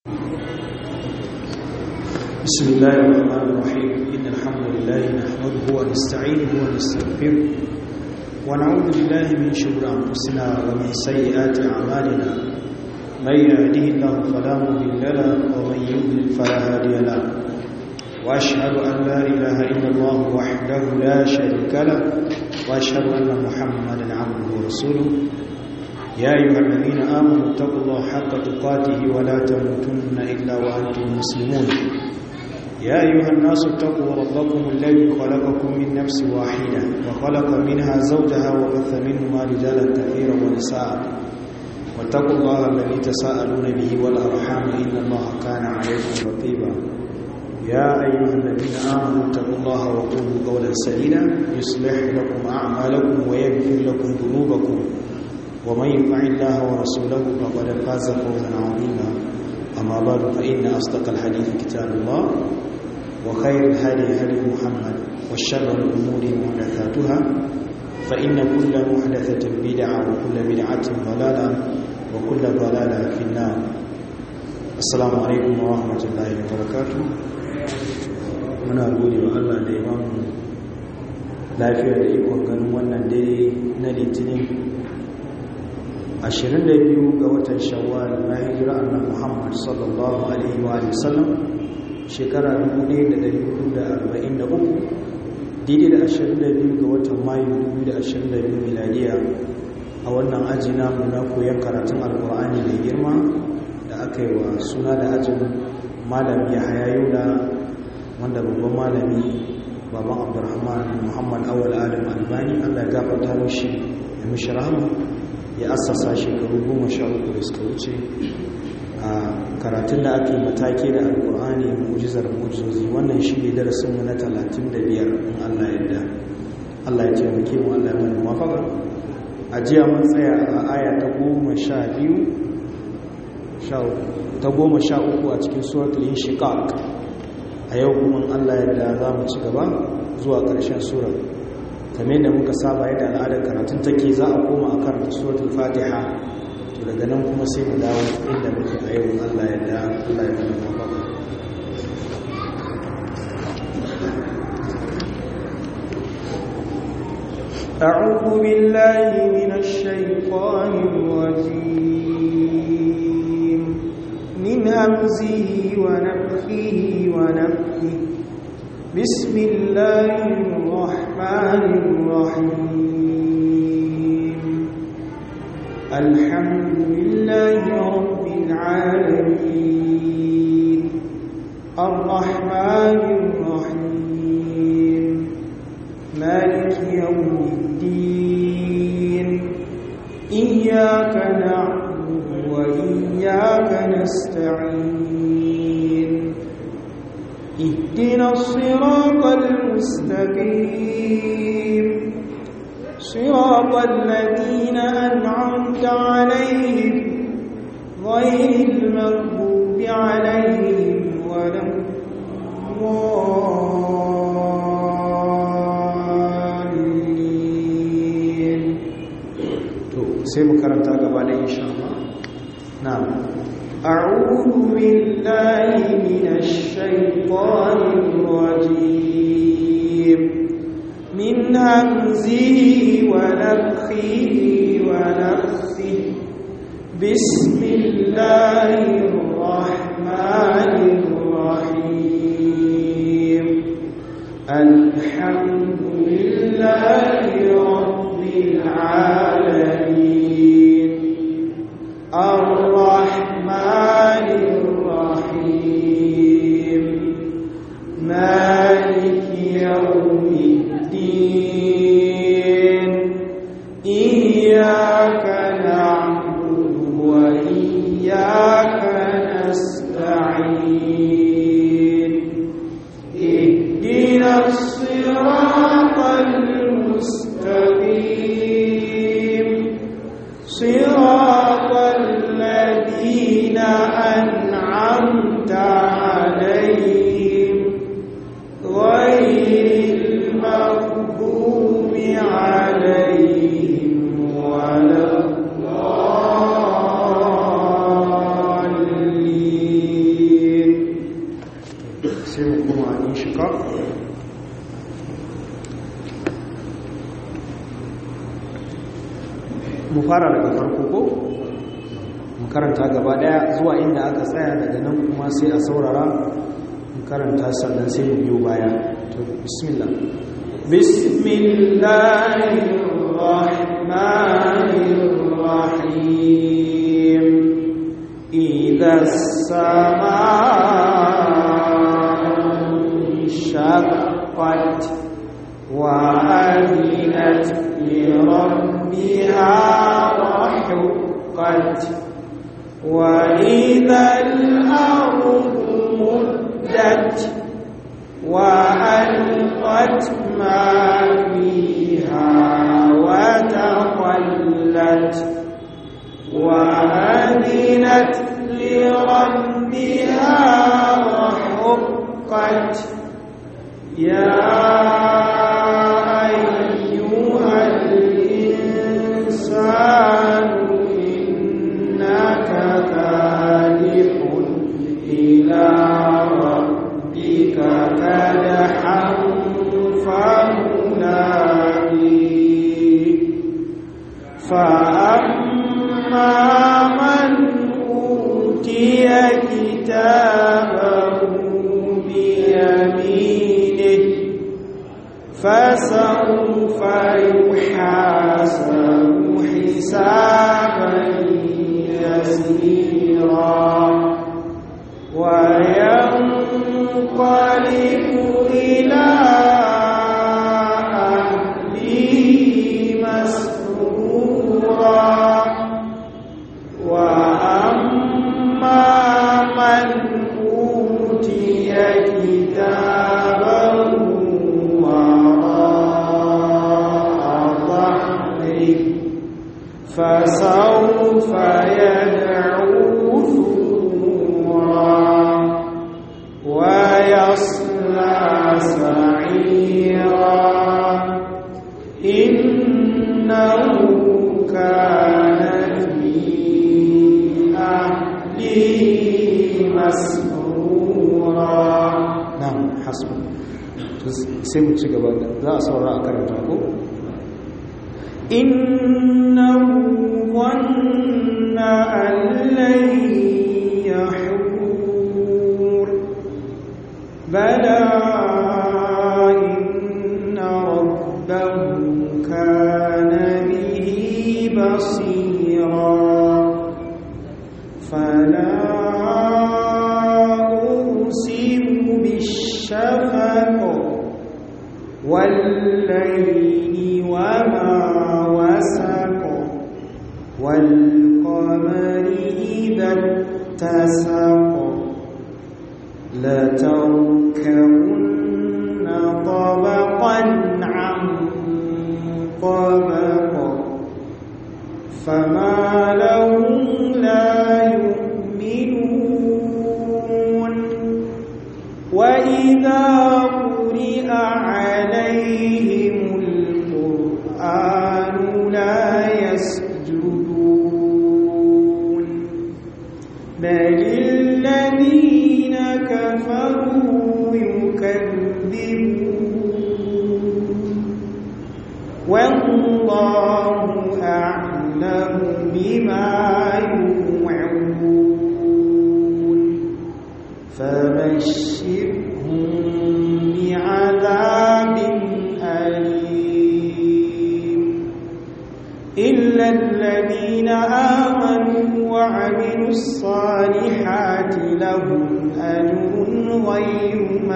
بسم الله الرحمن الرحيم إن الحمد لله نحمده ونستعينه ونستغفره ونعوذ بالله من شرور أنفسنا ومن سيئات أعمالنا من يهده الله فلا مضل له ومن يضلل فلا هادي له وأشهد أن لا إله إلا الله وحده لا شريك له وأشهد أن محمدا عبده ورسوله يا أيها الذين آمنوا اتقوا الله حق تقاته ولا تموتن إلا وأنتم مسلمون يا أيها الناس اتقوا ربكم الذي خلقكم من نفس واحدة وخلق منها زوجها وبث منهما رجالا كثيرا ونساء واتقوا الله الذي تساءلون به والأرحام إن الله كان عليكم رقيبا يا أيها الذين آمنوا اتقوا الله وقولوا قولا سديدا يصلح لكم أعمالكم ويغفر لكم ذنوبكم ومن يطع الله ورسوله فقد فاز فوزا عظيما أما بعد فإن أصدق الحديث كتاب الله وخير الهدي هدي محمد والشر الأمور محدثاتها فإن كل محدثة بدعة وكل بدعة ضلالة وكل ضلالة في النار السلام عليكم ورحمة الله وبركاته muna gode wa Allah da ya bamu lafiya da ikon ganin wannan dare na litinin 22 ga watan shawwal na hijira annabi Muhammad sallallahu alaihi wa sallam shekara 1443 daidai da 22 ga watan mayu 2022 miladiya a wannan aji namu na koyon karatun alkur'ani mai girma da aka yi wa suna da ajin malami ya hayayo da wanda babban malami baban abdurrahman muhammad awal adam albani allah ya gafarta mashi ya mishi rahama ya assasa shekaru goma sha uku da suka wuce a karatun da ake matake da alkur'ani mujizar mujizozi wannan shi ne darasinmu na talatin da biyar in allah yadda allah ya taimake mu allah ya mana mafaka a jiya mun tsaya a aya ta goma sha biyu ta goma sha uku a cikin suratul inshiqaq a yau kuma allah yadda za mu ci gaba zuwa ƙarshen surar kamar da muka saba yadda al'adar karatun take za a koma a karanta suratul fatiha to daga nan kuma sai mu dawo inda muke a yau Allah ya da Allah ya mana mafaka أعوذ بالله من الشيطان الرجيم من همزه ونفخه ونفخه بسم الله الرحمن الرحيم الحمد لله رب العالمين الرحمن الرحيم مالك يوم الدين إياك نعبد وإياك نستعين اهدنا الصراط المستقيم صراط الذين أنعمت عليهم غير المغضوب عليهم ولا الضالين to sai mu karanta gaba da insha Allah na'am أعوذ بالله من الشيطان الرجيم من همزه ونفخه ونفثه بسم الله الرحمن الرحيم الحمد لله رب العالمين الرحمن الرحيم مالك يوم الدين إياك نعبد وإياك الشقاق mu fara daga farko ko mu karanta gaba daya zuwa inda aka tsaya daga nan kuma sai a saurara mu karanta sannan sai mu biyo baya to bismillah bismillahir rahmanir rahim idha as-samaa'u shaqqat wa adinat li rabbiha وحقت وإذا الأرض مدت وألقت ما فيها وتخلت وأذنت لربها وحقت يا أيها الإنسان إنك كادح إلى ربك كدحا فملاقيه فأما من أوتي كتابه بيمينه فسوف يحاسب حسابا يسيرا وينقلب إلى أهله مسرورا وأما من أوتي كتابه وراء ظهره فسوف يدعو ثبورا ويصلى سعيرا إنه كان في أهله مسرورا na'am hasbu sai mu ci gaba za a saurara a karanta ko إنه ظن أن لن يحور بلى إن ربه كان به بصيرا فلا أقسم بالشفق والليل وما وسق والقمر إذا اتسق لتركبن طبقا عن طبق فما لهم لا يؤمنون وإذا قرئ عليهم القرآن لا يسجدون بل الذين كفروا يكذبون والله أعلم بما يوعون فبشرهم بعذاب أليم إلا الذين آمنوا وعملوا الصالحات لهم أجر غير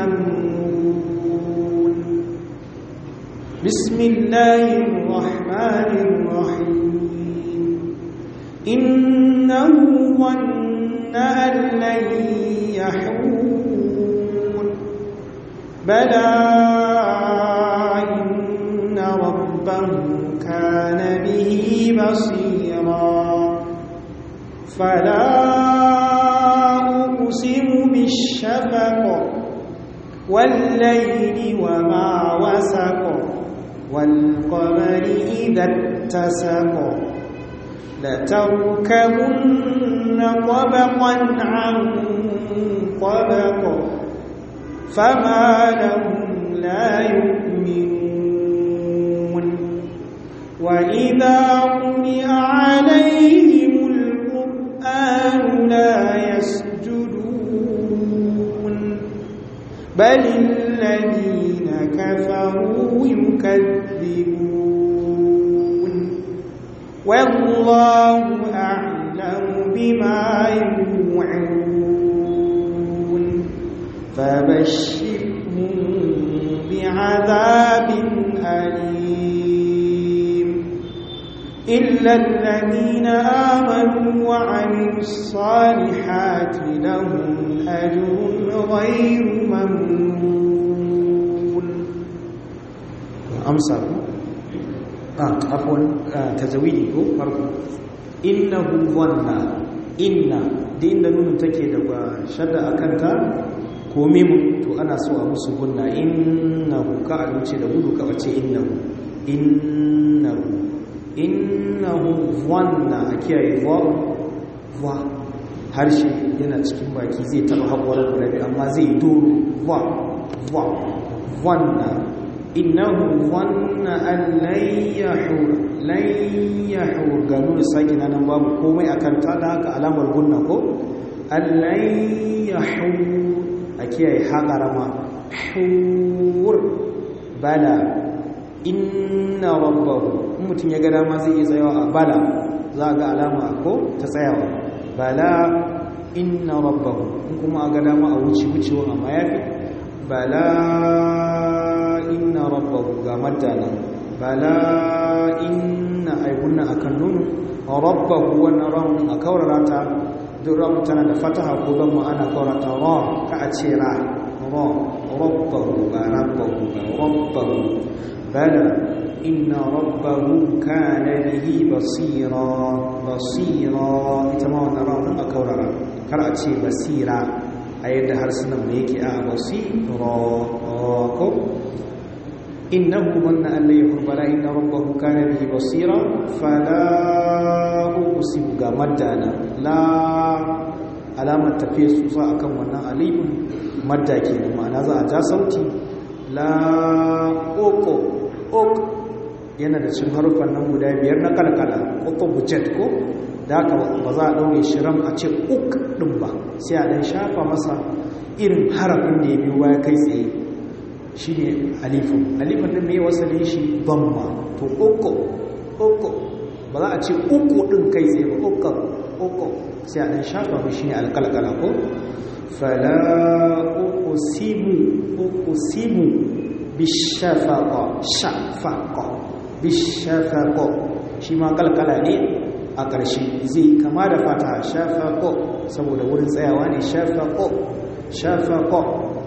ممنون بسم الله الرحمن الرحيم إنه ظن أن لن يحور بلى إن ربه كان به بصيرا فلا أقسم بالشفق والليل وما وسق والقمر إذا اتسق لتركبن طبقا عن طبق فما لهم لا يؤمنون وإذا قرئ عليهم القرآن لا يسجدون بل الذين كفروا يكذبون والله أعلم بما يوعون فبشرهم بعذاب أليم إلا الذين آمنوا وعملوا الصالحات لهم أجر غير ممنون amsa ku ah afwan tazawidi ko farko innahu wanna inna da inda nunun take da ba shadda akan ta ko mimu to ana so a musu gunna innahu ka a wuce da gudu ka bace innahu innahu innahu wanna a kiyaye wa wa harshe yana cikin baki zai taba haƙwarar rabi amma zai doro wa wa wanna innahu wanna an layyahur layyahur ga nuna sake nan babu komai akan ta da haka alamar gunna ko an layyahur a kiyaye haƙarama hur bala inna rabbahu in mutum ya ga dama zai iya tsayawa a bala za ga alama ko ta tsayawa bala inna rabbahu in kuma a ga dama a wuce wucewa amma yafi bala inna rabbahu ga madana bala inna aibunna akan nunu rabbahu wannan ran a kaurara ta duk ran tana da fataha ko don ma'ana kaurata ra ka a ce ra ra rabbahu ba rabbahu ba rabbahu bala inna rabbahu kana bihi basira basira ita ma wannan ran a kaurara kar a ce basira a yadda harsunan mu yake a basira ko إنه من أن يكون بلا إن ربه كان به بصيرا فلا أقسم مدانا لا علامة تفير سوسا أكم ونا أليم مدى كينا معنى ذا أجا صوتي لا أوكو أوك yana da cin harufan nan guda biyar na kalkala ko bujet ko da haka ba za a ɗaure shiram a ce uk ɗin ba sai a ɗan shafa masa irin harafin da ya biyo baya kai tsaye shi ne alifin alifin ɗin mai wasalin shi bamma to uku uku ba za a ce uku ɗin kai tsaye ba uku uku sai a ɗan shafa mu shi ne alƙalƙala ko fala uku simu uku simu bishafaƙo shafaƙo bishafaƙo shi ma ƙalƙala ne a ƙarshe zai kama da fata shafaƙo saboda wurin tsayawa ne shafaƙo shafaƙo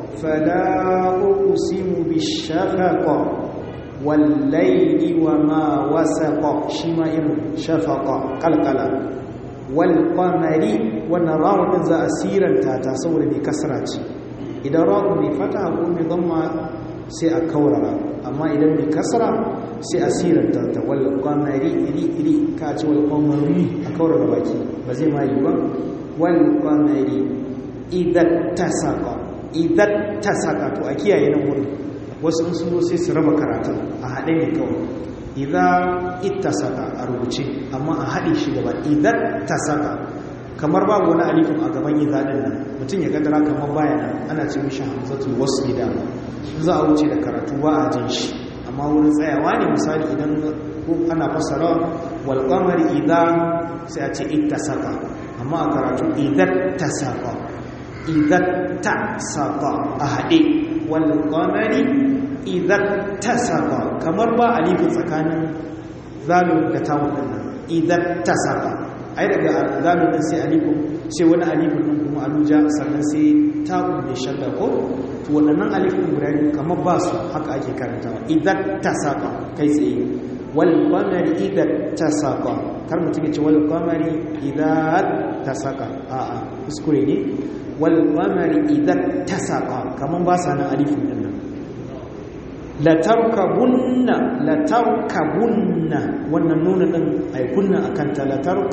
فلا أقسم بالشفق والليل وما وسق شمائر شفق قلقلا والقمر ونراه إذا أسيرا تاتا صور بكسرات إذا راه بفتح أقول بضمة سيأكورا أما إذا بكسرة سيأسيرا تاتا والقمر إلي إلي كاتي والقمر أكورا باكي بزي ما يبا والقمر إذا اتسق idan ta saka to a kiyaye nan wurin wasu in sun sai su raba karatu a haɗe ne kawai idan ita saka a rubuce amma a haɗe shi gaba idan ta saka kamar babu wani alifin a gaban idan ɗin nan mutum ya gadara kamar baya nan ana ce mishi hamzatul wasu gida za a wuce da karatu ba a jin shi amma wurin tsayawa ne misali idan ana fasara wal qamari idan sai a ce ita saka amma a karatu idan ta saka idan ta saka a haɗe walƙamari idan ta saka kamar ba alifin tsakanin zalun da tawon nan idan ta saka ai daga zalun ɗin sai alifin sai wani alifin ɗin kuma aluja sannan sai tawon da shadda ko to waɗannan alifin guda biyu kamar ba su haka ake karantawa idan ta saka kai tsaye walƙamari idan ta saka kar mutum ya ce walƙamari idan ta saka a'a kuskure ne walƙamari idan ta saƙa kamar ba sa nan alifin ɗin nan latarkabunna latarkabunna wannan nuna ɗin aikunna a kanta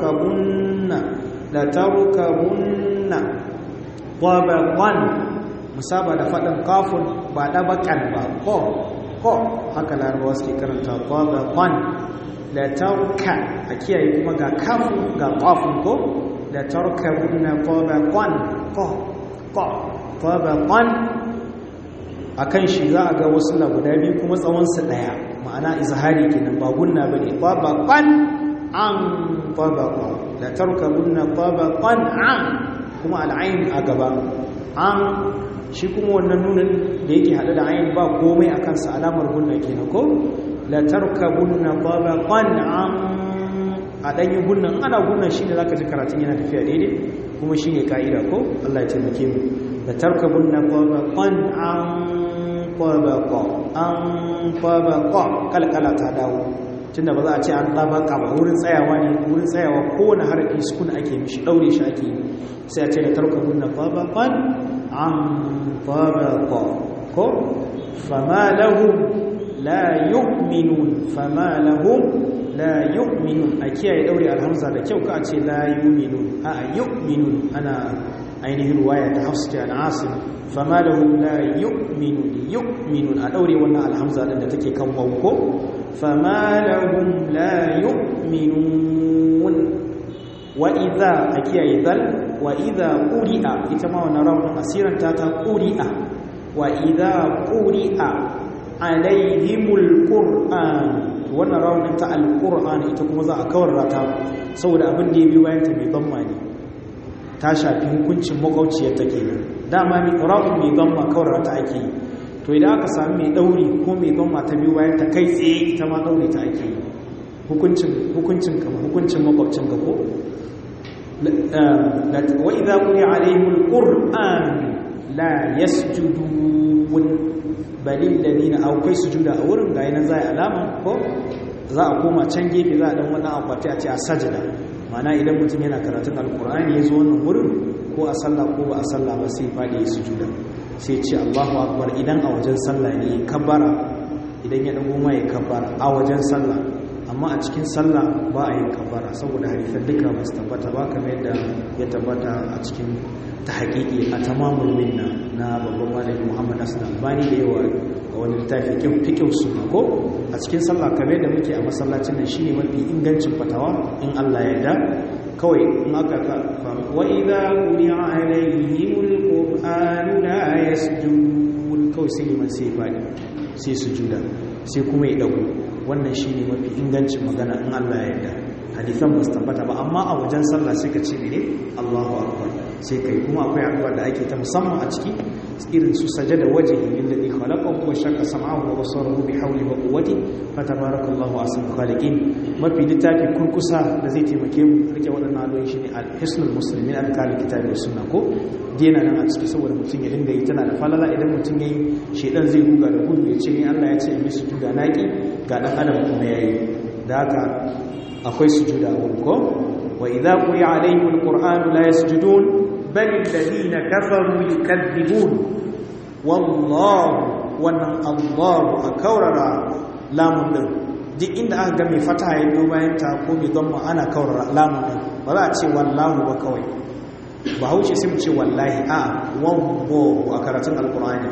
latarkabunna latarkabunna ƙwabaƙwan musaba da faɗin kafun ba ɗabaƙan ba ko ko haka larabawa suke karanta tabaqan la tarka a kiyaye kuma ga kafun ga kafun ko la tarkabunna tabaqan ko ko tabaqan akan shi za a ga wasu la guda biyu kuma tsawon su daya ma'ana izhari kenan ba gunna bane tabaqan an tabaqa la tarkabunna tabaqan an kuma al'ain a gaba an shi kuma wannan nunin da yake hada da ayin ba komai a kansa alamar gunna kenan ko la tarkabunna tabaqan an a danyi gunnan ana gunnan shine zaka ji karatun yana tafiya daidai kuma shine kaida ko Allah ya taimake mu la tarkabunna tabaqan an tabaqa an tabaqa kalkala ta dawo tunda ba za a ce an tabaka ba wurin tsayawa ne wurin tsayawa kowane harafi sukun ake mishi daure shi ake sai a ce la tarkabunna tabaqan an tabaqa ko fama lahum la yu'minun fama lahum la yu'minun a kiyaye daure alhamza da kyau ka ce la yu'minun a yu'minun ana ainihin ruwaya ta hafsu ta asim fama lahum la yu'minun yu'minun a daure wannan alhamza din da take kan wanko fama lahum la yu'minun wa idza a kiyaye dal wa idza quri'a ita ma wannan rawun asiran ta ta quri'a wa idza quri'a alaihimul qur'an wannan rawun ta alqur'an ita kuma za a kawar rata saboda abin da ya bi bayan ta mai gamma ne ta shafi hukuncin makwauciyar ta kenan dama mai rawun mai gamma kawar rata ake yi to idan aka sami mai dauri ko mai gamma ta biyu bayan ta kai tsaye ita ma dauri ta ake yi hukuncin hukuncin kama hukuncin makwabcin ga ko wa idza quri'a alaihimul qur'an la yasjudun balil ladina aw kai sujuda a wurin ga yana zai alama ko za a koma can gefe za a dan wannan akwati a ce a sajada mana idan mutum yana karatun alkur'ani ya zo wannan wurin ko a sallah ko ba a sallah ba sai fadi ya sujuda sai ce Allahu akbar idan a wajen sallah ne ya kabbara idan ya dago ma ya kabbara a wajen sallah amma a cikin sallah ba a yin kabbara saboda hadisan duka ba su tabbata ba kamar yadda ya tabbata a cikin ta haƙiƙi a tamamul minna na babban malami Muhammad Hassan Albani da yawa a wani littafi fikin su ko a cikin sallah kamar da muke a masallacin nan shine mafi ingancin fatawa in Allah ya yarda kawai in aka ka wa idza quri'a alaihimul qur'anu la yasjudun kawai sai liman sai fadi sai sujuda sai kuma ya dago wannan shine mafi ingancin magana in Allah ya yarda hadisan ba su tabbata ba amma a wajen sallah sai ka ce ne Allahu akbar sai kai kuma akwai addu'a da ake ta musamman a ciki irin su sajada wajhi lillazi khalaqahu wa shaqqa sam'ahu wa basarahu bi hawli wa quwwati fa tabarakallahu ahsanul khaliqin mafi littafi kurkusa da zai taimake mu rike waɗannan addu'o'i shine al-hisnul muslimin al-kali kitabi da sunna ko dena nan a ciki saboda mutum ya dinga yi tana da falala idan mutum yayi shedan zai ruga da gudu ya ce ni Allah ya ce in yi sujuda naki ga dan adam kuma yayi da haka akwai sujuda a wurin ko wa idza quri'a alaihim alqur'anu la yasjudun bal alladhina kafaru yukaththibun wallahu wannan Allahu akaurara lamun din duk inda aka ga mai fata ya biyo bayan ta ko mai dhamma ana kaurara lamun din ba za a ce wallahu ba kawai ba haushe sai mu ce wallahi a wallahu a karatun alqur'ani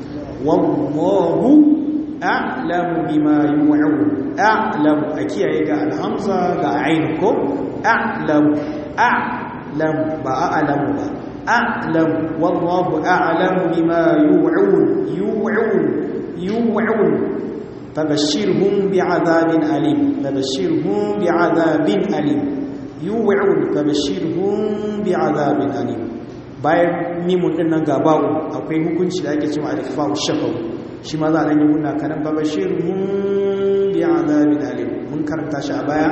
wallahu a'lamu bima yu'un a'lamu a kiyaye ga alhamza ga ayin ko a'lamu a'lamu ba a'lamu ba a'lamu wallahu a'lamu bima yu'un yu'un yu'un fabashshirhum bi'adabin alim fabashshirhum bi'adabin alim yu'un fabashshirhum bi'adabin alim bayan mimun din nan gabawo akwai hukunci da ake cewa al-ifa'u shafawu shi ma za a ɗanyi muna kanan babashir mun bi azabin alim mun karanta shi a baya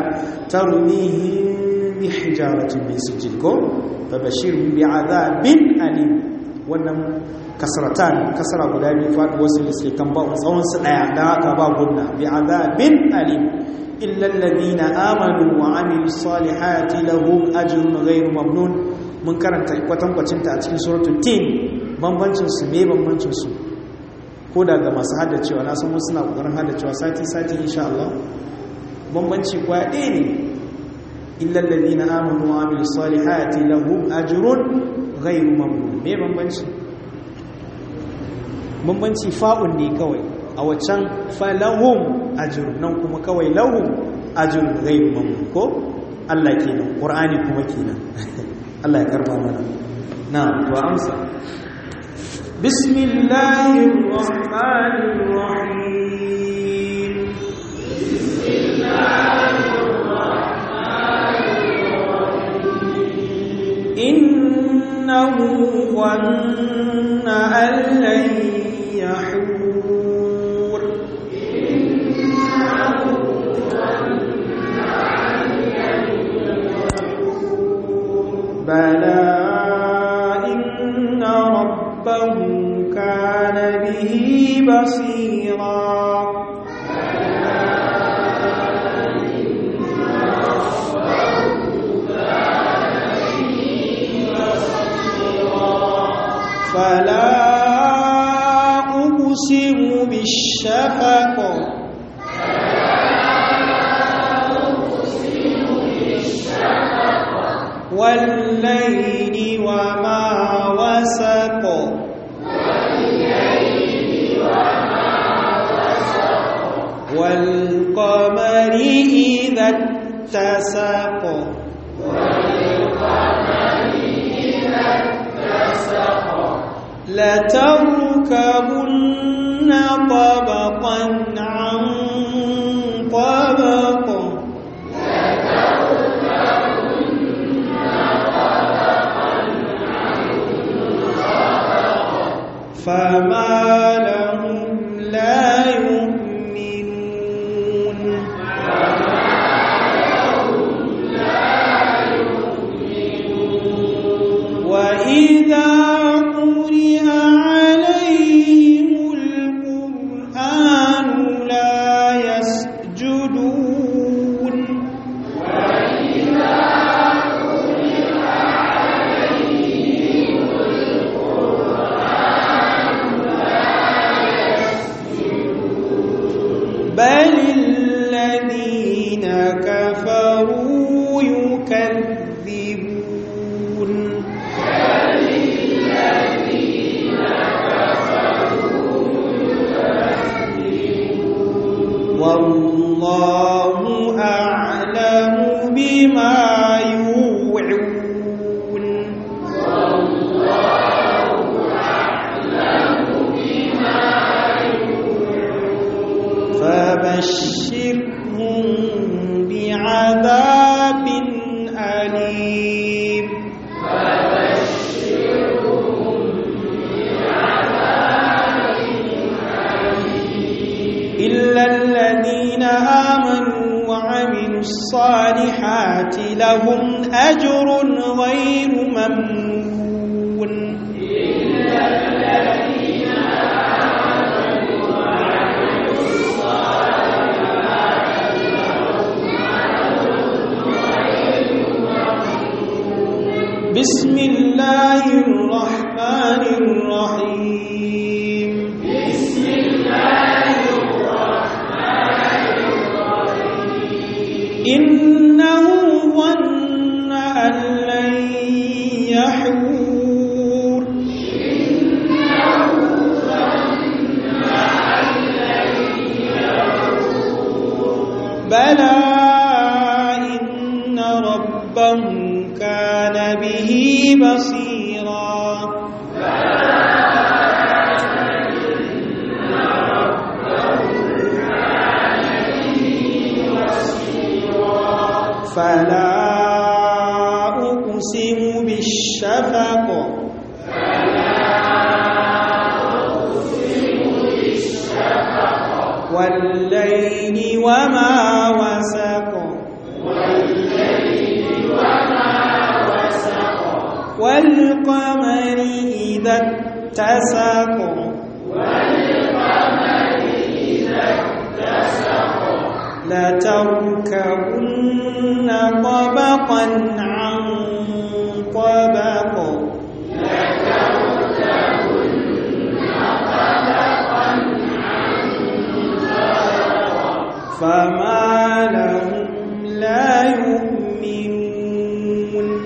tarmihin bi hijaratin min sijil ko babashir mun bi azabin alim wannan kasratan kasara guda biyu faɗi wasu da suke kan ba'un tsawon su ɗaya da haka ba gunna bi azabin alim illa alladhina amanu wa amilu salihati lahum ajrun ghayru mamnun mun karanta kwatankwacin ta a cikin suratul tin bambancin su me bambancin su ko da ga masu haddacewa na san wasu na kokarin haddacewa sati-sati insha Allah bambanci kwaya ɗaya ne illal ladina amanu wa amilus salihati lahum ajrun ghayru mamnun me bambanci bambanci fa'un ne kawai a waccan falahum ajr nan kuma kawai lahum ajr ghayru mamnun ko Allah kenan Qur'ani kuma kenan Allah ya karba mana na to amsa bismillahir rahmanir rahim إنه ظن أن لن يحور بلى إن ربه كان به بصيرا فلا أقسم بالشفق والليل وما وسق والقمر إذا اتسق لتركبن طبقا عن طبق فما لهم لا يؤمنون وإذا قرئ عليهم القرآن لا يسجدون بل الذين كفروا يكذبون والله أعلم بما يوعون فبشرهم بعذاب أليم إلا الذين آمنوا وعملوا الصالحات لهم أجر غير ممنون بسم الله الرحمن الرحيم بسم الله الرحمن الرحيم إنه ظن أن لن يحور بلى إن ربه كان به بصيرا فلا أقسم بالشفق والليل وما وسق والقمر إذا اتسق لتركبن طبقا عن طبق فما لهم لا يؤمنون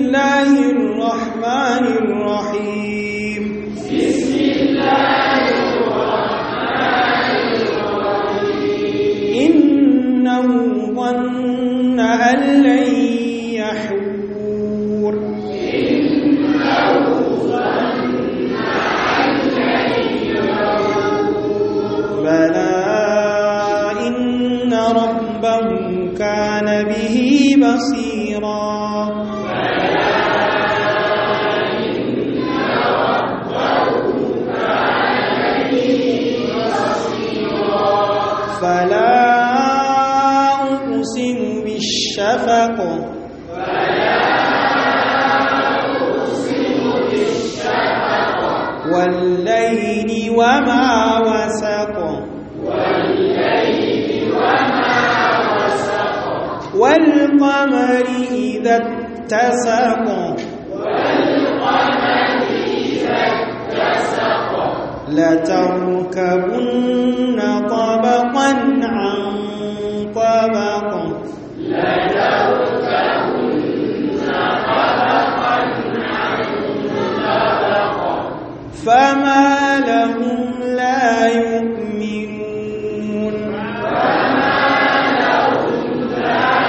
الله الرحمن الرحيم بسم الله الرحمن الرحيم إنه ظن أن لن يحور إنه ظن أن لن يحور بلى إن ربه كان به بصيرا بلى إن ربه كان به بصيرا فلا أقسم بالشفق فلا أقسم بالشفق والليل وما وسق والليل وما وسق والقمر إذا اتسق والقمر إذا اتسق لتركبن طبقا عن طبق لتركبن طبقا عن طبق فما لهم لا يؤمنون فما لهم لا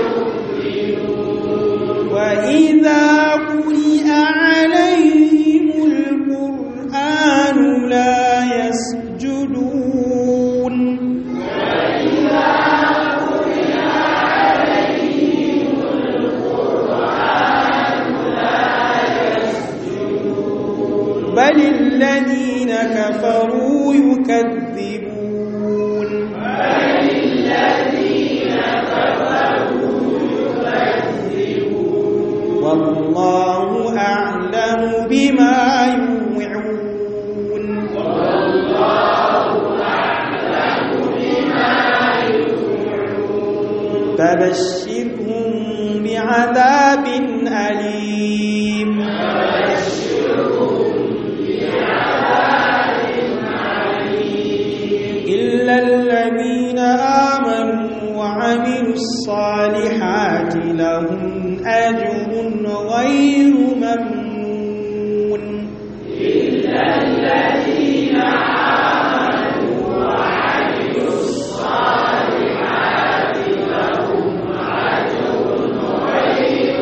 يؤمنون وإذا قرئ عليهم القرآن لا يسجدون وإذا قرئ عليهم القرآن لا يسجدون بل الذين كفروا يكذبون بل الذين كفروا يكذبون والله أعلم بما يوعون والله أعلم بما يوعون فبشرهم بعذاب أليم فبشرهم بعذاب أليم إلا الذين آمنوا وعملوا الصالحات لهم أجر غير ممنون إلا الذين آمنوا وعملوا الصالحات لهم أجر غير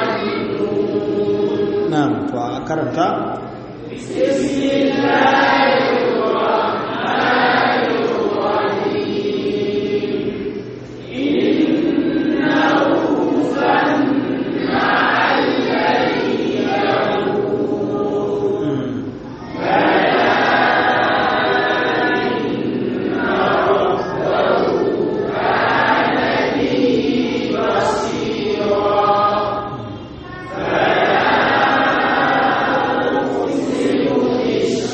ممنون نعم فأكرمت بسم الله الرحمن الرحيم إنه ظن أن لن يحور بلى إن ربه كان به بصيرا فلا أقسم بالشفق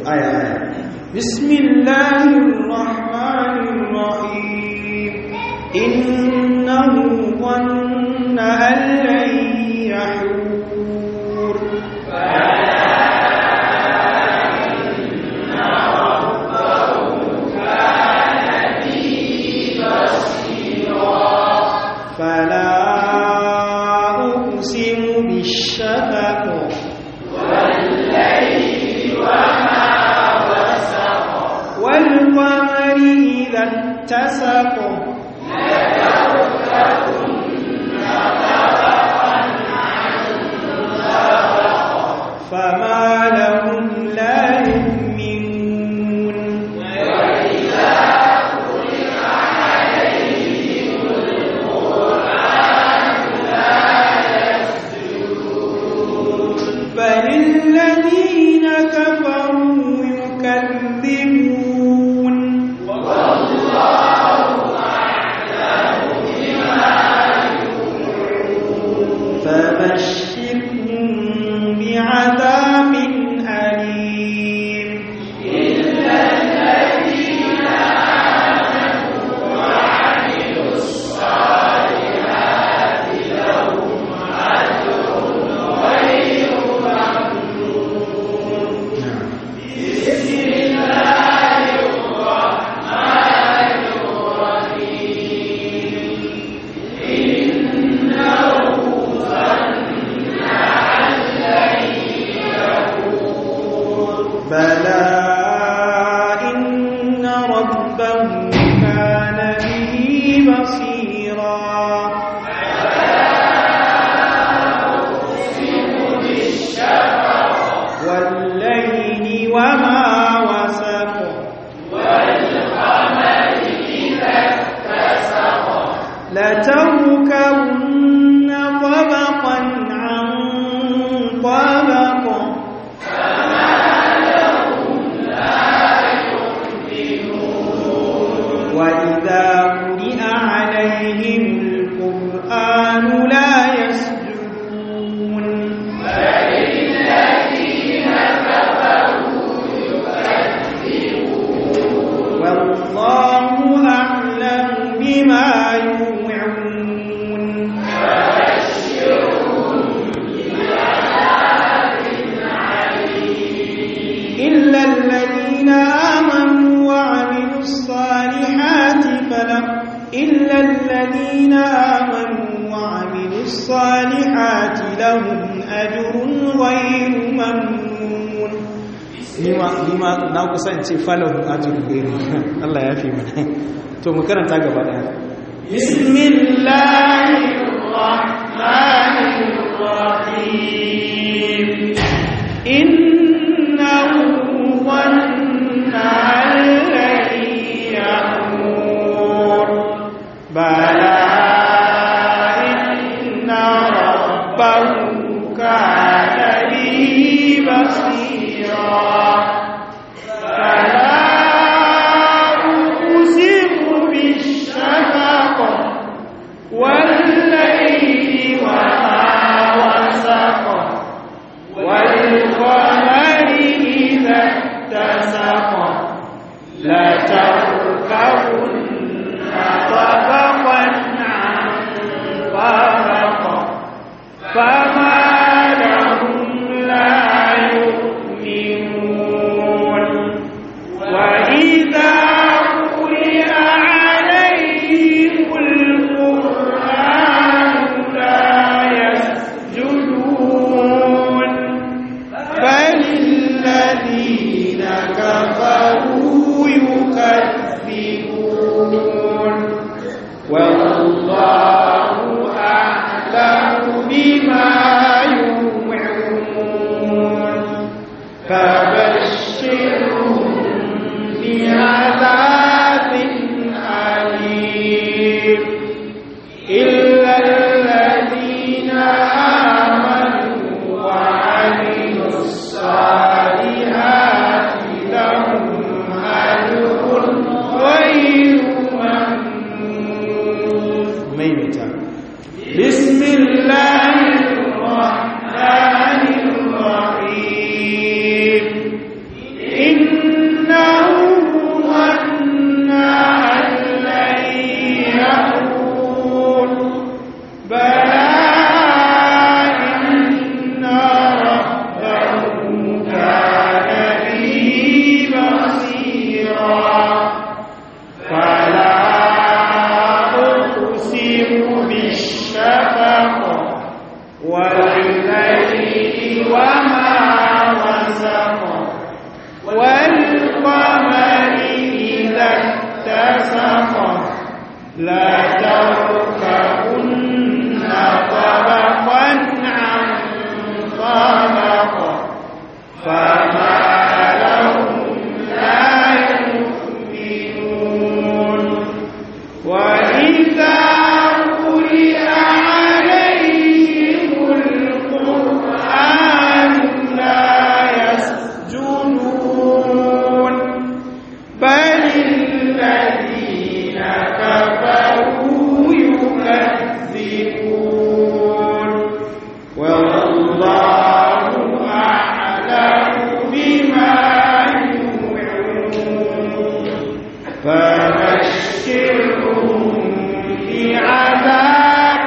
aya aya بسم الله الرحمن الرحيم إنه ظن أن لن يحور فلا أقسم بالشفق والقمر إذا اتسق فما لهم لا يؤمنون بل الذين كفروا يكذبون فبشرهم بعذاب أليم بلى إن ربه كان به بصيرا والليل وما وسق لتركبن طبقا عن طبق وإذا قرئ عليهم القرآن لا يسجدون والله أعلم بما يوعون إلا الذين آمنوا وعملوا الصالحات فلهم إلا الذين آمنوا وعملوا الصالحات لهم أجر غير ممنون nima nima na kusance falahu ajrun gairu Allah ya fi mana to mu karanta gaba daya بسم الله الرحمن الرحيم إنه ظن أن لن يحور بلى إن ربه كان به بصيرا فلا أقسم بالشفق والليل وما وسق والقمر إذا اتسق لتركبن طبقا عن طبق فما لهم لا يؤمنون وإذا قرئ عليهم القرآن لا يسجدون بل الذين كفروا يكذبون والله أعلم بما يوعون فبشرهم بعذاب أليم إلا الذين آمنوا وعملوا الصالحات لهم أجر غير ممنون maimaita بسم الله الرحمن الرحيم والقمر إذا اتسق لا تركبن طبقا عن طبق فما لهم لا يؤمنون وإذا قرئ عليهم القرآن لا يسجدون بل الذين كفروا يكذبون والله أعلم بما يوعون فبشرهم بعذاب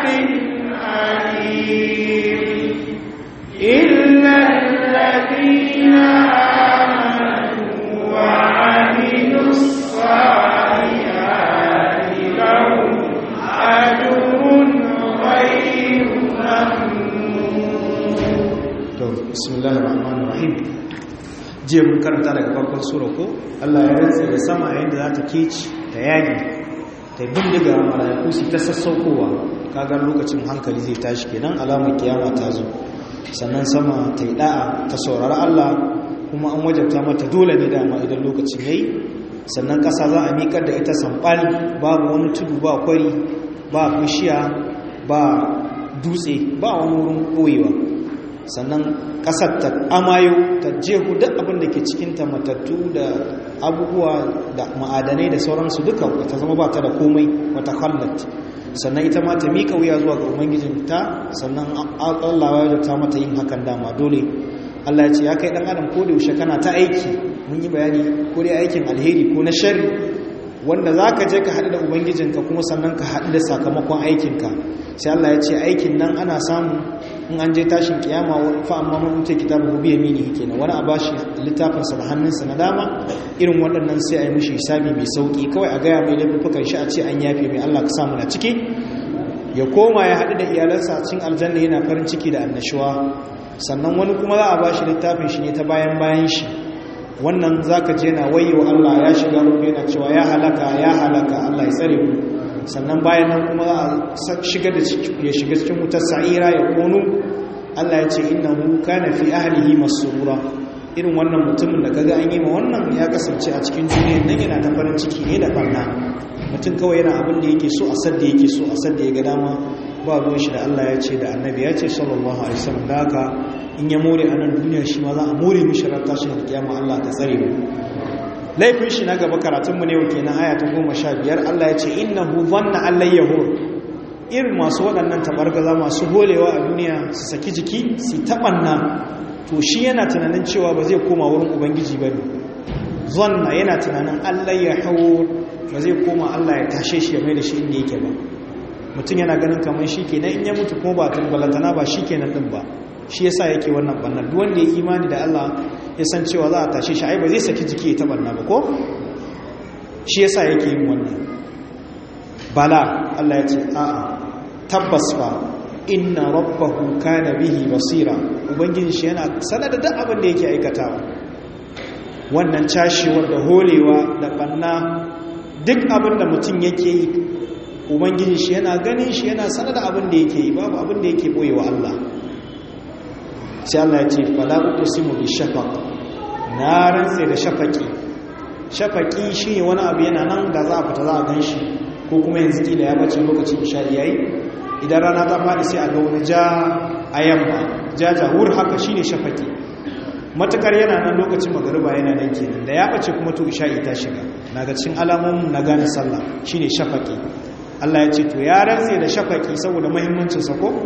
أليم إلا الذين آمنوا وعملوا الصالحات لهم أجر غير ممنون to bismillahir rahmanir rahim jiya mun karanta daga farkon sura ko Allah ya rantsa da sama yayin da za ta keci ta yagi ta bindiga malaiku su ta sassaukowa kaga lokacin hankali zai tashi kenan alamar kiyama ta zo sannan sama ta yi da'a ta saurari Allah kuma an wajabta mata dole ne dama idan lokacin yayi sannan ƙasa za a miƙar da ita sambal babu wani tudu ba kwari ba bishiya ba dutse ba wani wurin ɓoyewa sannan ƙasar ta amayo ta jehu duk abin da ke cikinta matattu da abubuwa da ma'adanai da sauransu duka ta zama ba ta da komai wata hallat sannan ita ma ta miƙa wuya zuwa ga ubangijinta sannan allah ya ta mata yin hakan dama dole allah ya ce ya kai ɗan adam ko da yaushe kana ta aiki mun yi bayani ko dai aikin alheri ko na shari wanda za ka je ka haɗu da ubangijinka kuma sannan ka haɗu da sakamakon aikinka sai Allah ya ce aikin nan ana samu in an je tashin kiyama fa amma mun mutu kitabu bi yamini kenan wani a bashi littafin sa da hannunsa na dama irin waɗannan sai a yi mishi hisabi mai sauki kawai a gaya mai laifukan shi a ce an yafe mai Allah ka samu na ciki ya koma ya haɗu da iyalansa a cikin aljanna yana farin ciki da annashuwa sannan wani kuma za a bashi littafin shi ne ta bayan bayan shi wannan zaka je na wayo Allah ya shiga rubu yana cewa ya halaka ya halaka Allah ya tsare mu sannan bayan nan kuma za a shiga da ya shiga cikin wutar sa'ira ya konu Allah ya ce innahu kana fi ahlihi masrura irin wannan mutumin da kaga an yi ma wannan ya kasance a cikin duniyar nan yana ta farin ciki ne da barna mutum kawai yana abin da yake so a sadda yake so a sadda ya ga dama ba ruwan shi da Allah ya ce da annabi ya ce sallallahu alaihi wasallam da haka in ya more a nan duniya shi ma za a more mishi ran tashin kiyama Allah ta tsare mu laifin shi na gaba karatunmu ne yau kenan aya ta goma sha biyar Allah ya ce innahu dhanna an lan yahur irin masu waɗannan tabargaza masu holewa a duniya su saki jiki su taɓanna to shi yana tunanin cewa ba zai koma wurin ubangiji ba ne zanna yana tunanin Allah ya hau ba zai koma Allah ya tashe shi ya mai da shi inda yake ba mutum yana ganin kamar shi kenan in ya mutu kuma ba tumbalantana ba shi kenan din ba shi yasa yake wannan bannan duk wanda ya imani da Allah ya san cewa za a tashe shi ai ba zai saki jiki ya tabanna ba ko shi yasa yake yin wannan bala Allah ya ce a'a tabbas fa inna rabbahu kana bihi basira ubangiji shi yana sanar da duk abin da yake aikatawa wannan cashewar da holewa da banna duk abin da mutum yake yi ubangiji shi yana ganin shi yana sanar da abin da yake yi babu abin da yake boyewa Allah sai Allah ya ce fala uqsimu bi shafaq na rantse da shafaqi shafaqi shine wani abu yana nan da za a fita za a ganshi ko kuma yanzu kila ya bace lokacin isha yayi idan rana ta fadi sai a ga wani ja a yamma ja jahur haka shine shafaqi matakar yana nan lokacin magariba yana nan kenan da ya bace kuma to isha ta shiga naga cikin alamomin na gane sallah shine shafaqi Allah ya ce to ya rantse da shafaqi saboda muhimmancin sa ko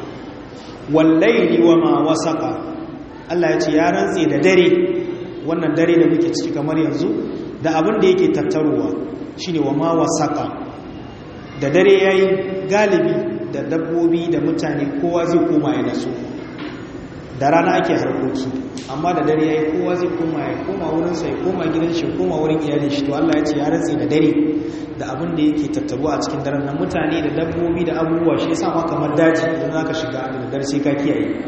wallaili wa ma wasaka Allah ya ce ya rantse da dare wannan dare da muke ciki kamar yanzu da abin da yake tattarowa shine wa ma wasaka da dare yayi galibi da dabbobi da mutane kowa zai koma ya naso da rana ake harkoki amma da dare yayi kowa zai koma ya koma wurin sa ya koma gidan shi koma wurin iyalin shi to Allah ya ce ya rantse da dare da abin da yake tattaruwa a cikin daren nan mutane da dabbobi da abubuwa shi yasa ma kamar daji idan zaka shiga da dare sai ka kiyaye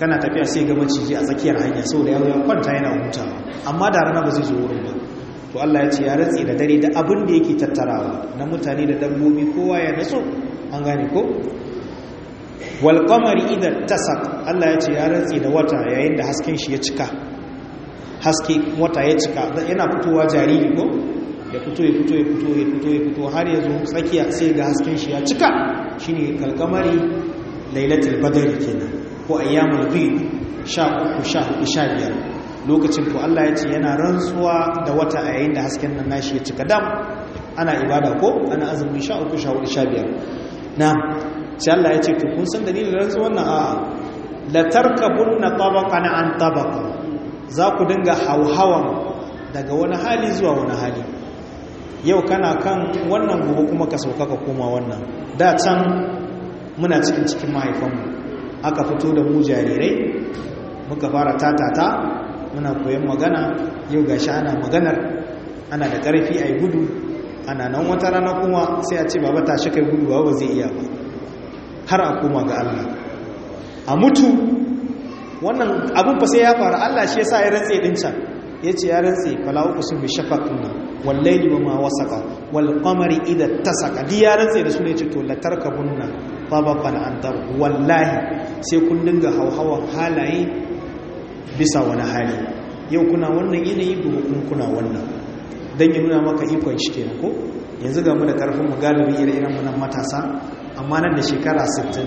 kana tafiya sai ga maciji a tsakiyar hanya saboda ya kwanta yana hutawa amma da rana ba zai zo wurin ba to Allah ya ce ya rantsi da dare da abin da yake tattarawa na mutane da dabbobi kowa ya naso an gane ko wal qamari idan tasak Allah ya ce ya rantsi da wata yayin da hasken shi ya cika haske wata ya cika yana fitowa jariri ko ya fito ya fito ya fito ya fito ya fito har ya zo tsakiya sai ga hasken shi ya cika shine kalkamari lailatul badr kenan ko ayyamul bid 13 14 15 lokacin to Allah ya ce yana rantsuwa da wata a yayin da hasken nan nashi ya cika dam ana ibada ko ana azumin 13 14 15 na'am sai Allah ya ce to kun san dalilin rantsuwan nan a'a la tarkabunna tabaqan an tabaqa za ku dinga hauhawan daga wani hali zuwa wani hali yau kana kan wannan gobe kuma ka sauka ka koma wannan da can muna cikin cikin mahaifanmu aka fito da mu jarirai muka fara tatata muna koyon magana yau gashi ana maganar ana da ƙarfi a yi gudu ana nan wata rana kuma sai a ce baba tashi kai gudu ba ba zai iya ba har a koma ga Allah a mutu wannan abin fa sai ya faru Allah shi yasa ya rantse din can yace ya rantse fala uqsim bi shafaqin wal layli wama wasaqa wal qamari idha tasaqa di ya rantse da su ne ce to la tarkabunna tabaqan an tab wallahi sai kun dinga hauhawan halaye bisa wani hali yau kuna wannan yanayi gobe kun kuna wannan dan ya nuna maka ikon shi kenan ko yanzu ga mu da karfin mu galibi ire-iren mu nan matasa amma nan da shekara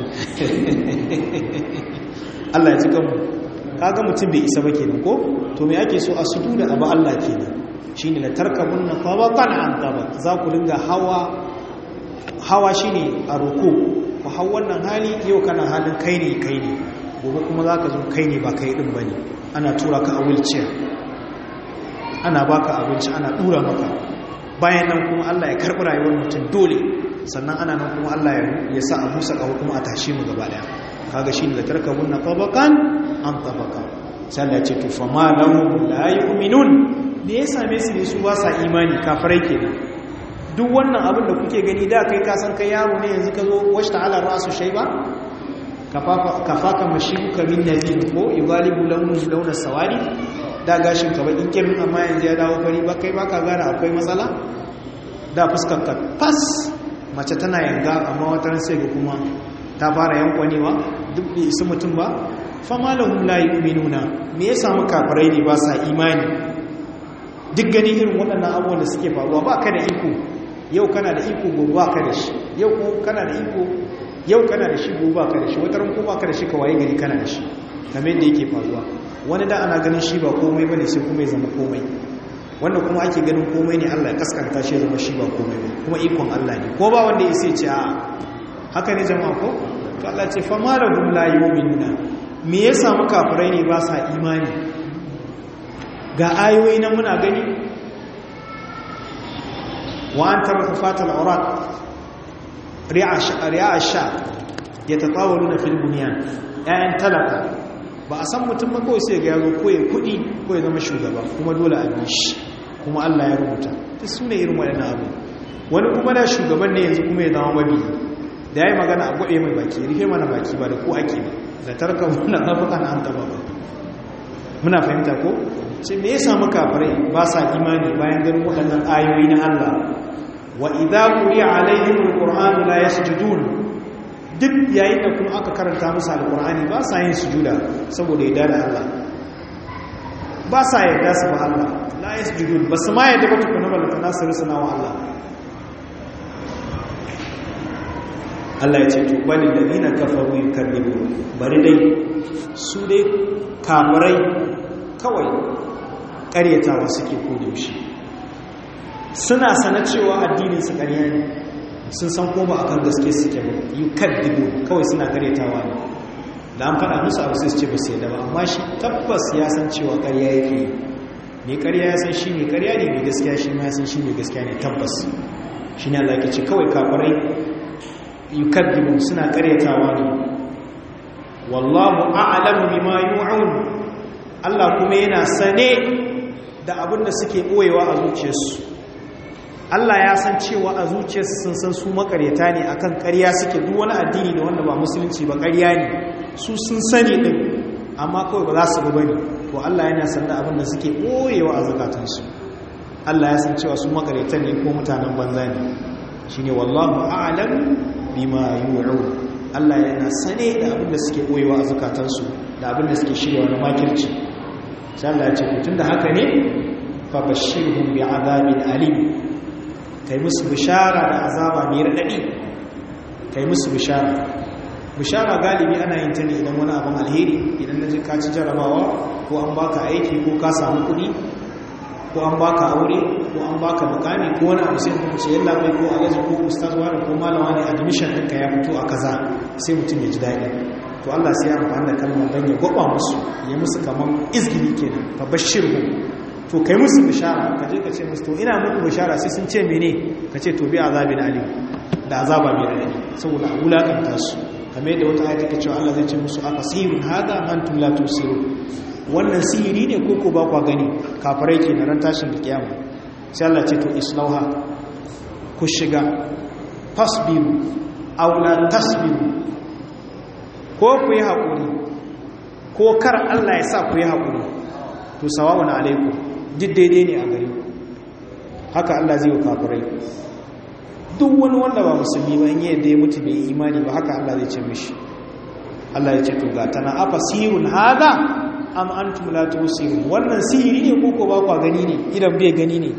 60 Allah ya ji kanmu kaga mutum bai isa ba kenan ko to me ake so a sudu da abu Allah kenan shine la tarkabunna tabaqan an tabaq za ku dinga hawa hawa shine a ruku ku hau wannan hali yau kana halin kai ne kai ne gobe kuma zaka zo kai ne ba kai din bane ana tura ka a wheelchair ana baka abinci ana dura maka bayan nan kuma Allah ya karbi rayuwar mutum dole sannan ana nan kuma Allah ya sa a busa kawo kuma a tashi mu gaba daya kaga shi ne da tarkabunna tabaqan an tabaqa sai Allah ya ce to fa ma lahum la yu'minun me ya same su ne su ba sa imani kafirai kenan duk wannan abin da kuke gani da kai ka san kai yaro ne yanzu ka zo washta ala rasu shayba kafafa kafaka mashibuka min nabi ko yugalibu launu launa sawadi da gashin ka bakin kirin amma yanzu ya dawo fari ba kai baka gane akwai matsala da fuskar ka fas mace tana yanga amma wata sai ga kuma ta fara yankwanewa duk bai isa mutum ba fama lahum la yu'minuna me ya samu kafirai ne ba sa imani duk gani irin waɗannan abubuwan da suke faruwa ba ka da iko yau kana da iko gobe ba ka da shi yau ko kana da iko yau kana da shi gobe ba ka da shi wata ran ko ba ka da shi ka waye gari kana da shi kamar yadda yake faruwa wani da ana ganin shi ba komai bane sai kuma ya zama komai wanda kuma ake ganin komai ne Allah ya kaskanta shi ya zama shi ba komai ba kuma ikon Allah ne ko ba wanda ya sai ce a'a haka ne jama'a ko to Allah ce fa malahum la yu'minuna me ya samu kafirai ne ba sa imani ga ayoyi na muna gani wa an tara fatal aurat ri'a ri'a sha yatatawaluna fil bunyan ayan talaka ba a san mutum ba kawai sai ga yazo ko ya kudi ko ya zama shugaba kuma dole a bi shi kuma Allah ya rubuta duk sune irin waɗannan abu wani kuma da shugaban ne yanzu kuma ya zama mabiyi da ya yi magana a gwaɗe mai baki rufe mana baki ba da ko ake ba da tarka muna zafuka na hanta ba muna fahimta ko ce me ya samu kafirai ba sa imani bayan ganin waɗannan ayoyi na Allah wa idza quri'a alaihim alqur'anu la yasjudun duk yayin da kuma aka karanta musu alqur'ani ba sa yin sujuda saboda yadda da Allah ba sa yarda su ba Allah la yasjudun ba su ma yadda ba tukuna balata nasu rusuna wa Allah Allah ya ce to bani ladina kafaru yukadzibu bari dai su dai kafirai kawai ƙaryatawa suke kodayaushe suna sana cewa addinin su ƙarya ne sun san ko ba akan gaske suke ba yukadzibu kawai suna ƙaryatawa ne da an faɗa musu abu sai su ce ba su yadda ba amma shi tabbas ya san cewa ƙarya yake yi mai ƙarya ya san shi mai ƙarya ne mai gaskiya shi ma ya san shi mai gaskiya ne tabbas shi ne Allah ke ce kawai kafirai yukaddibu suna karyatawa ne wallahu a'lamu bima yu'un Allah kuma yana sane da abin da suke boyewa a zuciyarsu Allah ya san cewa a zuciyarsu sun san su makaryata ne akan ƙarya suke duk wani addini da wanda ba musulunci ba ƙarya ne su sun sani din amma kawai ba za su ba ne to Allah yana san da abin da suke ɓoyewa a zakatansu Allah ya san cewa su makareta ne ko mutanen banza ne shine wallahu a'lam bima yu'u Allah yana sane da abin da suke ɓoyewa a zakatansu da abin da suke shirya wani makirci sai Allah ya ce tun da haka ne fa bashirhum bi azabin alim kai musu bishara da azaba mai radadi kai musu bishara bishara galibi ana yin ta ne idan wani abin alheri idan na ji ka ci jarabawa ko an baka aiki ko ka samu kuɗi ko an baka aure ko an baka mukami ko wani abu sai kuma ce yalla bai ko alaji ko ustaz wani ko malama ne admission ɗinka ya fito a kaza sai mutum ya ji daɗi to Allah sai ya amfani da kalmar don ya gwaba musu ya musu kamar izgili kenan fa bashirhu to kai musu bishara ka je ka ce musu to ina muku bishara sai sun ce mene ka ce to bi azabin alim da azaba mai radadi saboda a wulakanta su kamar yadda wata ayata ke cewa Allah zai ce musu aka sirrun hada antum la tusirun wannan sihiri ne ko ko ba kwa gani kafirai ke na ran tashin da kiyama sai Allah ce to islauha ku shiga fasbiru aw la tasbiru ko ku yi haƙuri ko kar Allah ya sa ku yi haƙuri to sawa'un alaikum duk daidai ne a gare haka Allah zai yi kafirai duk wani wanda ba musulmi ba in yi yadda ya mutu bai yi imani ba haka Allah zai ce mishi Allah ya ce to ga tana afa sirun hada am antum la tusirun wannan sihiri ne ko ko ba ku gani ne idan bai gani ne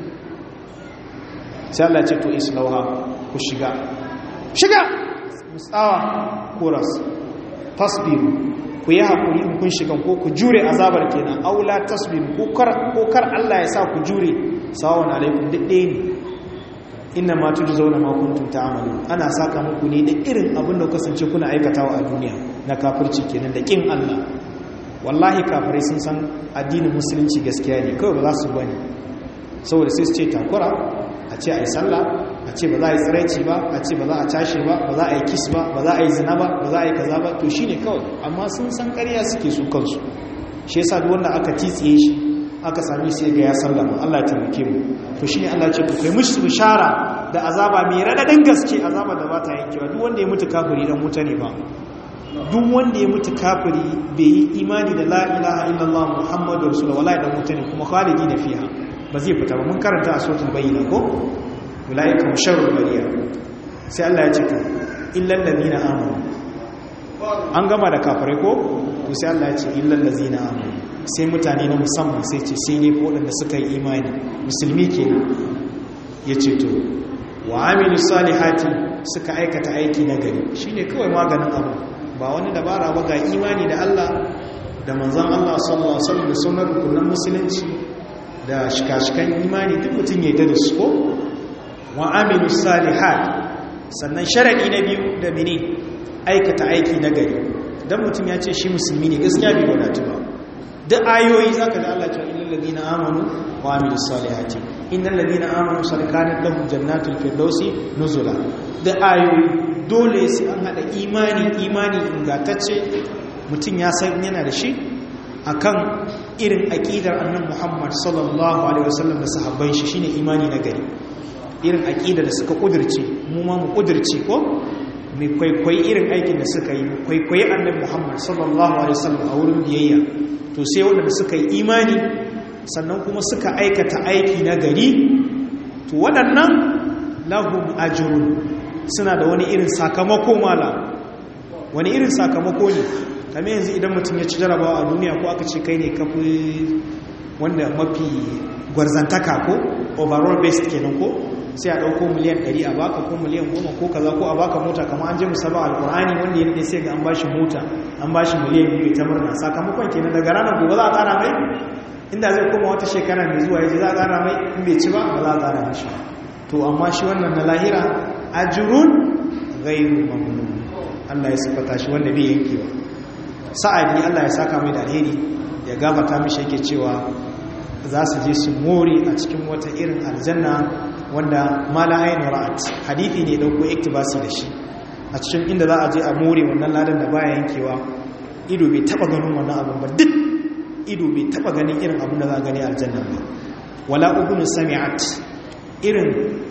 sai Allah ya ce to islauha ku shiga shiga musawa koras tasbiru ku yi haƙuri in kun shigan ko ku jure azabar kenan aula tasbiru ko kar Allah ya sa ku jure sawon alaikum duk ɗaya ne inna ma tuju zauna ma kuntum ta'malu ana saka muku ne da irin abin da kasance kuna aikatawa a duniya na kafirci kenan da kin Allah wallahi kafirai sun san addinin musulunci gaskiya ne kawai ba za su bane saboda sai su ce takura a ce a yi sallah a ce ba za a yi tsiraici ba a ce ba za a cashe ba ba za a yi kis ba ba za a yi zina ba ba za a yi kaza ba to shi ne kawai amma sun san ƙarya suke su kansu shi yasa duk wanda aka titsiye shi aka sami sai ga ya sallama Allah ya taimake mu to shine Allah ce ku kai mushi bishara da azaba mai radadin gaske azaba da ba ta yankewa duk wanda ya mutu kafiri dan wuta ne ba duk wanda ya mutu kafiri bai yi imani da la ilaha illallah muhammadur rasulullah wallahi dan wuta ne kuma khalidi da fiha ba zai fita ba mun karanta a suratul bayyina ko ulaika musharrul bariya sai Allah ya ce to illal ladina amanu an gama da kafirai ko to sai Allah ya ce illal ladina amanu sai mutane na musamman sai ce sai ne waɗanda suka yi imani musulmi kenan ya ce to wa amilu salihati suka aikata aiki na gari shine kawai maganin abu ba wani dabara ba ga imani da Allah da manzon Allah sallallahu alaihi wasallam da sunan rukunan musulunci da shikashikan imani duk mutum ya yi da su ko wa amilu salihat sannan sharadi na biyu da mene aikata aiki na gari dan mutum ya ce shi musulmi ne gaskiya bai wadatu ba duk ayoyi zaka da Allah cewa innal ladina amanu wa amilus salihati innal ladina amanu sarkanat lahum jannatul firdausi nuzula duk ayoyi dole sai an hada imani imani ingantacce mutum ya san yana da shi akan irin aqidar annabi Muhammad sallallahu alaihi wasallam da sahabban shi shine imani na gari irin aqida da suka kudirce mu ma mu kudirce ko mai kwaikwayi irin aikin da suka yi kwaikwayi annabi Muhammad sallallahu alaihi wasallam a wurin biyayya to sai waɗanda suka yi imani sannan kuma suka aikata aiki na gari to waɗannan lahum ajrun suna da wani irin sakamako mala wani irin sakamako ne kamar yanzu idan mutum ya ci jarabawa a duniya ko aka ce kai ne kafi wanda mafi gwarzantaka ko overall based kenan ko sai a ɗauko miliyan 100 a baka ko miliyan 10 ko kaza ko a baka mota kamar an je musaba alkur'ani wanda ya sai ga an bashi mota an bashi miliyan 2 ta murna sakamakon kenan daga ranar gobe za a ƙara mai inda zai koma wata shekara mai zuwa yaji za a ƙara mai in bai ci ba ba za a ƙara mashi to amma shi wannan na lahira ajrun ghairu mamnun Allah ya sifata shi wanda bai yankewa sa'adi Allah ya saka mai da alheri ya gabata mishi yake cewa za su je su more a cikin wata irin aljanna wanda mala ainihin ra'at hadithi ne dauko iktibasi da shi a cikin inda za a je a more wannan ladan da baya yankewa ido bai taba ganin wannan abin ba duk ido bai taba ganin irin abin da za a gani aljanna ba wala ubun sami'at irin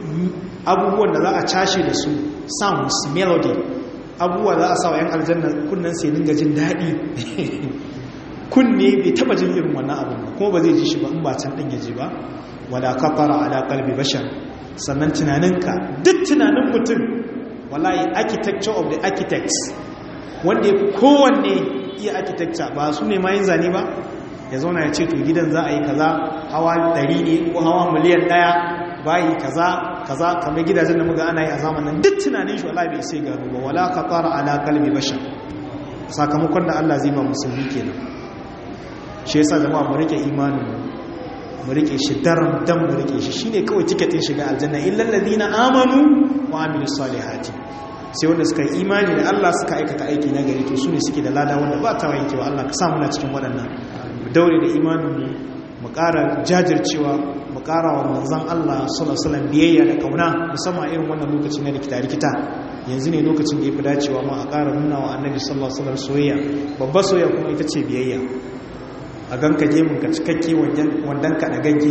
abubuwan da za a cashe da su sounds melody abubuwa za a sa wa yan aljanna kunnan sai dinga jin daɗi kunne bai taba jin irin wannan abin ba kuma ba zai ji shi ba in ba can din ya ji ba wala kafara ala qalbi bashar sannan tunaninka duk tunanin mutum wallahi architecture of the architects wanda ya fi kowanne iya architecture ba su ne mayin zane ba ya zauna ya ce to gidan za a yi kaza hawa 100 ne ko hawa miliyan 1 bayi kaza kaza kamar gidajen da muga ana yi a zamanin duk tunanin shi wallahi bai sai gano ba wala kafara ala qalbi bashar sakamakon da Allah zai ba musulmi kenan shi yasa jama'a mu rike imanin mu rike shi daram dam mu rike shi shine kawai tiketin shiga aljanna illal ladina amanu wa amilus salihati sai wanda suka yi imani da Allah suka aikata aiki na gari to sune suke da lada wanda ba ta wankewa Allah ka sa muna cikin waɗannan mu daure da imanin mu mu ƙara jajircewa mu ƙara wa manzon Allah sallallahu alaihi wasallam biyayya da kauna musamman irin wannan lokaci na rikita rikita yanzu ne lokacin da ya fi dacewa ma a ƙara nuna wa annabi sallallahu alaihi wasallam soyayya babbar soyayya kuma ita ce biyayya a ganka gemun ka cikakke wandan ka da gagge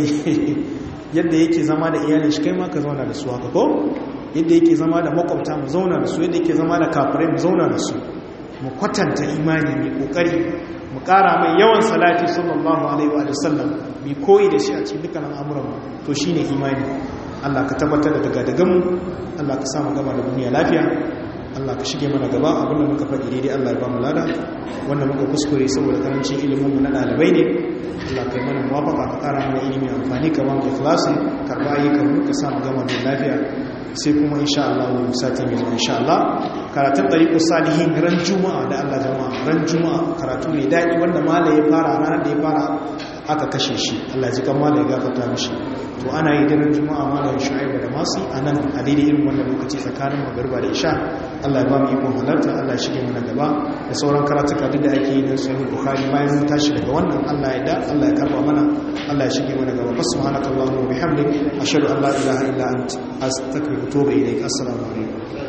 yadda yake zama da iyalin shi kai ma ka zauna da su haka ko yadda yake zama da makwabta mu zauna da su yadda yake zama da kafirai mu zauna da su mu kwatanta imani mai kokari mu kara mai yawan salati sallallahu alaihi wa sallam mai koyi da shi a cikin dukkan al'amuran to shine imani Allah ka tabbatar da daga daga mu Allah ka samu gama da duniya lafiya Allah ka shige mana gaba abinda muka faɗi daidai Allah ya ba mu lada wanda muka kuskure saboda karancin ilimin mu na ɗalibai ne Allah kai mana muwafaka ka ƙara mana ilimi amfani ka ba mu ikhlasi karɓa ayyukan mu ka samu gama da lafiya sai kuma insha Allah mu sati mai zuwa insha Allah karatun tariqus salihin ran juma'a da Allah jama'a ran juma'a karatu ne daɗi wanda mala ya fara ranar da ya fara aka kashe shi Allah ji kan mala ya gafarta mishi to ana yi daren juma'a malamin shu'aibu da masu a nan a daidai irin wannan lokaci tsakanin magarba da isha Allah ya ba mu ikon halarta Allah ya shige mana gaba da sauran karatuka duk da ake yi na sahih bukhari bayan mun tashi daga wannan Allah ya da Allah ya karba mana Allah ya shige mana gaba subhanakallahumma wa bihamdik ashhadu an la ilaha illa anta astaghfiruka wa atubu ilaik assalamu alaikum